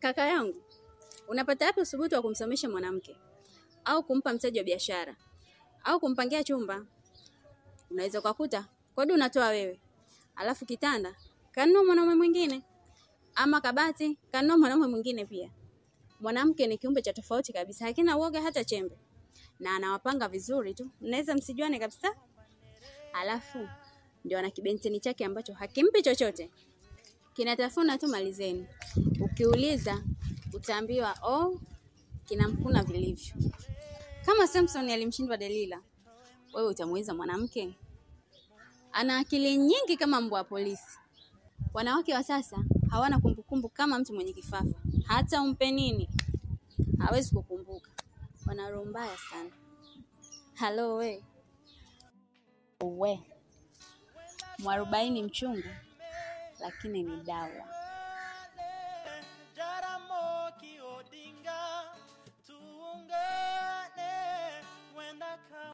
Kaka yangu, unapata wapi usubutu wa kumsomesha mwanamke au kumpa mtaji wa biashara au kumpangia chumba? Unaweza ukakuta kodi unatoa wewe, alafu kitanda kanunua mwanaume mwingine, ama kabati kanunua mwanaume mwingine pia. Mwanamke ni kiumbe cha tofauti kabisa, hakina uoga hata chembe, na anawapanga vizuri tu, mnaweza msijuane kabisa. Alafu ndio ana kibenteni chake ambacho hakimpi chochote, kinatafuna tu mali zenu. Ukiuliza utaambiwa oh, kinamkuna vilivyo. Kama Samson alimshindwa Delila, wewe utamuuliza mwanamke? Ana akili nyingi kama mbwa wa polisi. Wanawake wa sasa hawana kumbukumbu kama mtu mwenye kifafa, hata umpe nini hawezi kukumbuka. Wana roho mbaya sana. Halo we we, mwarobaini mchungu, lakini ni dawa.